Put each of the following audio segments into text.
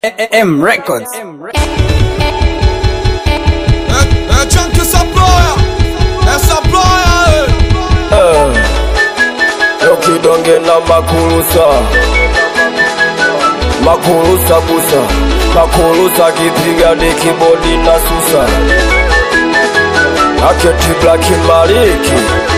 M Records. É, é Chunk essa ploia, essa ploia, Eu kidonge na makulusa makulusa busa makulusa kipiga ni kibodi na susa aketi blaki maliki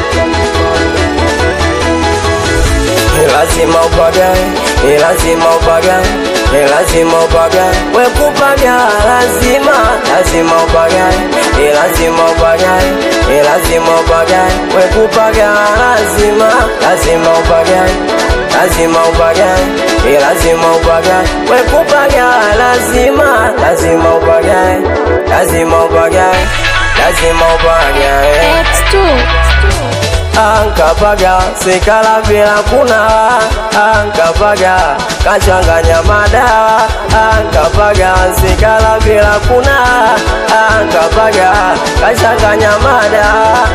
Ni lazima upagae, ni lazima upagae, ni lazima upagae, we kupaga lazima, lazima upagae, ni lazima upagae, ni lazima upagae, we kupaga lazima, lazima upagae, lazima upagae, ni lazima upagae, we kupaga lazima, lazima upagae, lazima upagae, lazima upagae. X2 ankapaga sikala bila kuna ankapaga kachanganya madawa ankapaga sikala bila kuna ankapaga kachanganya madawa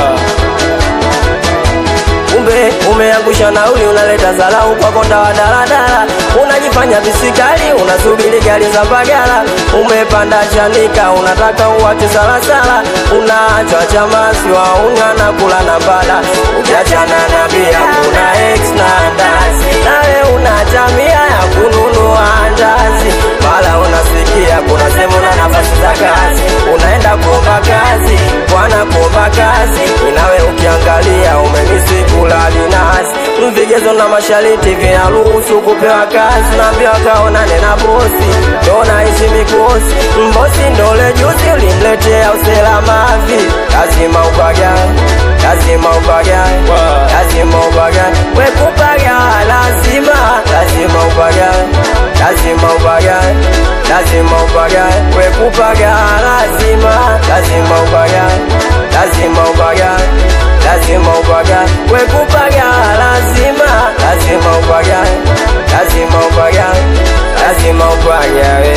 kumbe umeangusha nauli unaleta zalau kwa konda wa daladala unajifanya bisikali unasubiri gari za bagala umepanda chanika unataka uwache salasala unaachwa chamasi waunga na kula na mbala ukiachana na bia kuna ex na ndazi nawe unachamia ya kununua ndazi mala unasikia kuna sehemu na nafasi za kazi unaenda kuomba kazi bwana kuomba kazi inawe ukiangalia umemisi kula dinasi vigezo na mashariti vinaruhusu kupewa kazi naambia kaonane na bosi ndo naishi mikosi mbosi ndole juzi ulimletea uselamavi lazima upagae lazima upagae lazima upagae wekupaga lazima lazima upagae lazima upagae lazima upagae wekupaga lazima lazima upagae lazima upagae lazima upagae wekupaga lazima lazima upagae lazima upagae lazima upagae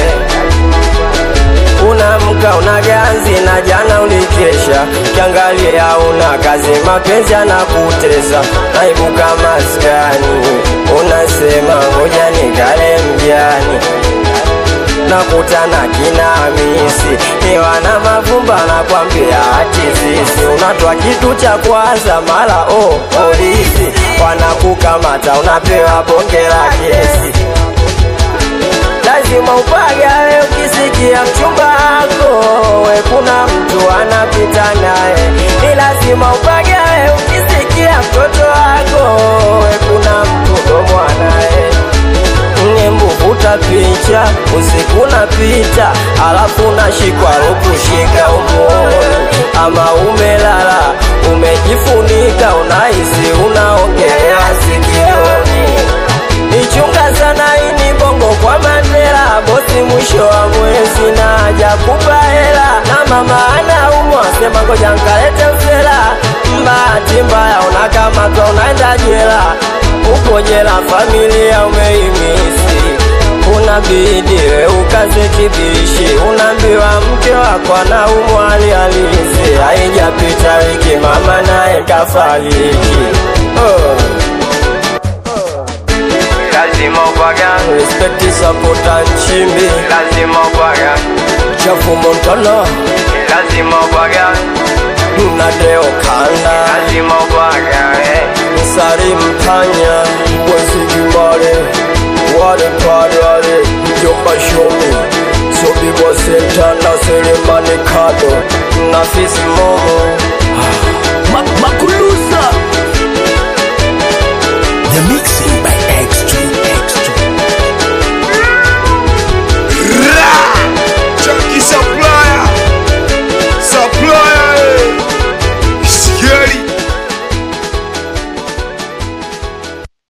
unamka una ganzi na jana ulikesha kiangalia una kazi mapenzi anakutesa naibuka maskani unasema ngoja nikale mjani nakutana kinamisi ni wana mavumba na kwambia ati sisi unatwa kitu cha kwanza mara oh, polisi wanakukamata unapewa bonge la kesi lazima upagawe ukisikia mchumba wako we kuna mtu anapita naye ni lazima upagawe ukisikia mtoto wako we kuna mtu ndo mwanaye vuta picha usiku napita alafu nashikwa rukushika umuoni ama umelala umejifunika unahisi unaongelea sikioni ichunga sana ini bongo kwa mandela bosi mwisho wa mwezi na haja kupa hela na mama anaumwa sema ngoja nkalete usela mbahati mbaya unakamatwa unaenda jela uko jela familia umeimisi unabidi we ukaze kibishi unaambiwa mke wako anaumwa hali halisi haijapita wiki mama naye kafariki oh lazima upaga respect sapota nchimbi lazima upaga chafu montana lazima upaga nadeo kanda lazima upaga msari mpanya wezigimare wale padwale mjomba shomi sobibwa senta na selemani kado nafisi momo